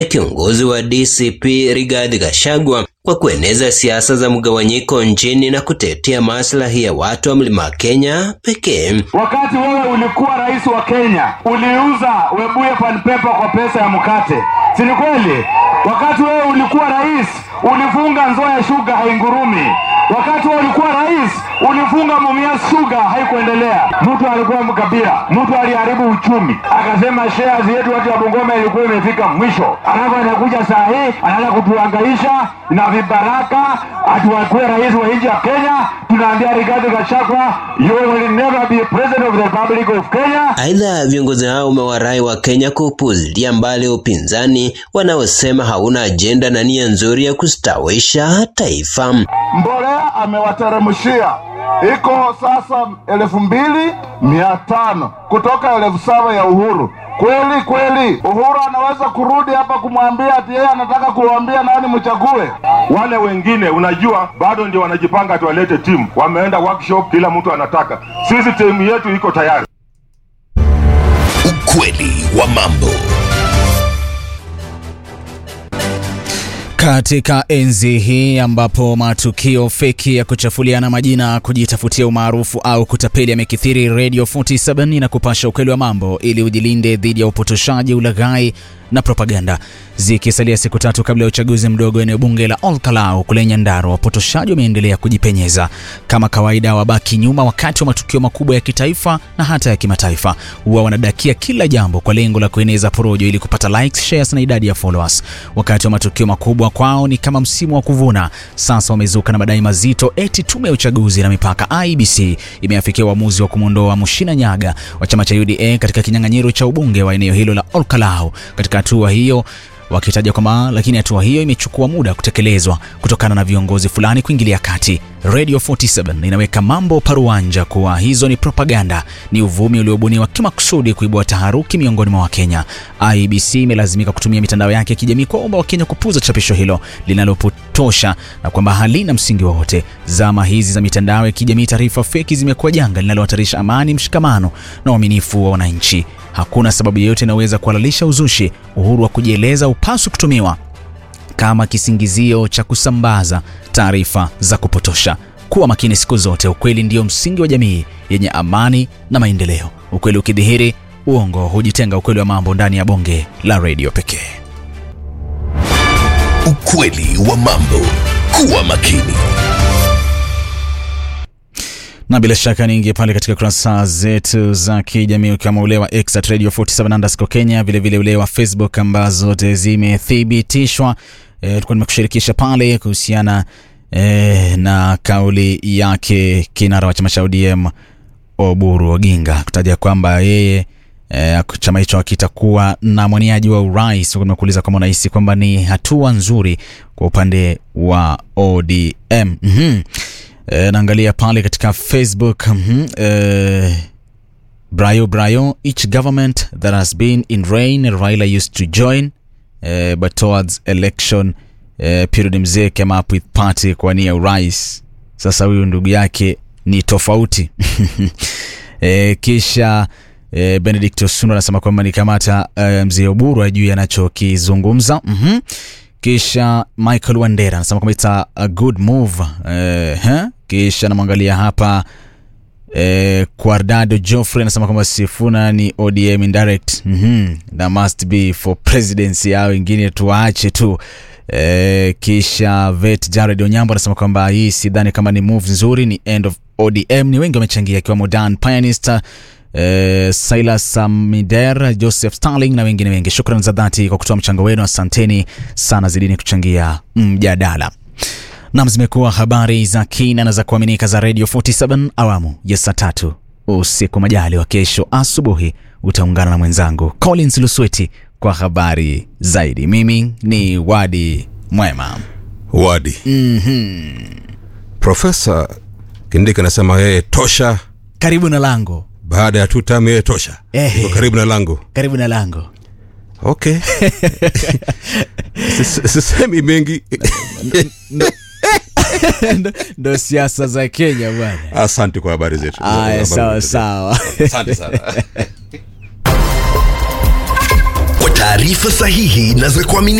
kiongozi wa DCP Rigathi Gachagua kwa kueneza siasa za mgawanyiko nchini na kutetea maslahi ya watu wa mlima Kenya pekee. Wakati wewe ulikuwa rais wa Kenya, uliuza Webuye pan paper kwa pesa ya mkate, si ni kweli? Wakati wewe ulikuwa rais, ulifunga Nzoia Sugar haingurumi. Wakati wewe ulikuwa rais, ulifunga Mumias Sugar haikuendelea. Mtu alikuwa mkabila, mtu aliharibu uchumi, akasema shares yetu watu wa Bungoma ilikuwa imefika mwisho, alafu anakuja saa hii anaanza kutuhangaisha na vibaraka atuwakuwe rais wa nchi ya Kenya. Tunaambia Rigathi Gachagua, you will never be president of the Republic of Kenya. Aidha, viongozi hao umewarai wa Kenya kupuzilia mbali upinzani wanaosema hauna ajenda na nia nzuri ya kustawisha taifa. Mbolea amewateremshia iko sasa elfu mbili mia tano kutoka elfu saba ya Uhuru. Kweli kweli, Uhuru anaweza kurudi hapa kumwambia ati yeye anataka kuwaambia nani mchague. Wale wengine unajua, bado ndio wanajipanga ati walete timu, wameenda workshop, kila mtu anataka. Sisi timu yetu iko tayari. Ukweli wa mambo. Katika enzi hii ambapo matukio feki ya kuchafuliana majina, kujitafutia umaarufu au kutapeli yamekithiri, Radio 47 na kupasha ukweli wa mambo ili ujilinde dhidi ya upotoshaji, ulaghai na propaganda. Zikisalia siku tatu kabla ya uchaguzi mdogo eneo bunge la Olkalau kule Nyandarua, wapotoshaji wameendelea kujipenyeza. Kama kawaida, wabaki nyuma wakati wa matukio makubwa ya kitaifa na hata ya kimataifa. Huwa wanadakia kila jambo kwa lengo la kueneza porojo ili kupata likes, shares na idadi ya followers. Wakati wa matukio makubwa kwao ni kama msimu wa kuvuna. Sasa wamezuka na madai mazito eti tume ya uchaguzi na mipaka IEBC imeafikia uamuzi wa kumwondoa Mushina Nyaga wa chama cha UDA katika kinyang'anyiro cha ubunge wa eneo hilo la Olkalau. Katika hatua hiyo wakitaja kwamba lakini hatua hiyo imechukua muda kutekelezwa kutokana na viongozi fulani kuingilia kati. Radio 47 inaweka mambo paruanja kuwa hizo ni propaganda, ni uvumi uliobuniwa kimakusudi kuibua taharuki miongoni mwa Wakenya. IEBC imelazimika kutumia mitandao yake ya kijamii kuwaomba Wakenya kupuuza chapisho hilo linalopotosha na kwamba halina msingi wowote. Zama hizi za mitandao ya kijamii, taarifa feki zimekuwa janga linalohatarisha amani, mshikamano na uaminifu wa wananchi. Hakuna sababu yoyote inayoweza kuhalalisha uzushi. Uhuru wa kujieleza upaswi kutumiwa kama kisingizio cha kusambaza taarifa za kupotosha. Kuwa makini siku zote. Ukweli ndio msingi wa jamii yenye amani na maendeleo. Ukweli ukidhihiri, uongo hujitenga. Ukweli wa mambo ndani ya bonge la redio pekee. Ukweli wa mambo. Kuwa makini. na bila shaka niingie pale katika kurasa zetu za kijamii ukiwemo ule wa X at Radio 47 underscore Kenya, vilevile ule wa Facebook ambazo zote zimethibitishwa. E, tulikuwa nimekushirikisha pale kuhusiana e, na kauli yake kinara wa chama cha ODM Oburu Oginga kutaja kwamba yeye e, chama hicho kitakuwa na mwaniaji wa urais. Nimekuuliza kama unahisi kwamba ni hatua nzuri kwa upande wa ODM. mm-hmm. E, naangalia pale katika Facebook mm-hmm. e, Brayo Brayo, each government that has been in reign Raila used to join uh, but towards election uh, period mzee came up with party kwa nia urais. Sasa huyu ndugu yake ni tofauti e, kisha e, Benedict Osundo anasema kwamba ni kamata uh, mzee Oburu ajui anachokizungumza mm-hmm. Kisha Michael Wandera anasema kwamba it's a, a good move uh, huh? Kisha namwangalia hapa eh, Quardado Joffrey anasema kwamba Sifuna ni ODM indirect. mm-hmm. That must be for presidency au wengine tuwaache tu. Eh, kisha Vet Jared Onyambo anasema kwamba hii sidhani kama ni move nzuri, ni end of ODM. Ni wengi wamechangia akiwemo Dan Pianist eh, Silas Samider, Joseph Starling na wengine wengi. Shukrani za dhati kwa kutoa mchango wenu, asanteni sana, zidini kuchangia mjadala. Nam, zimekuwa habari za kina na za kuaminika za Radio 47 awamu ya saa tatu usiku. Majali wa kesho asubuhi utaungana na mwenzangu Collins Lusweti kwa habari zaidi. Mimi ni Wadi Mwema. Wadi. mm-hmm. Profesa Kindiki anasema yeye tosha, Karibu na lango, baada ya tu tamu yeye tosha. Ehe. Yuko karibu na lango. karibu na lango. Okay. Sis- Sisemi mengi. Ndo- Ndo siasa za Kenya bwana. Asante kwa habari zetu. Aya, Habari sawa zetu. sawa. Asante sana. Kwa taarifa sahihi na za kuaminika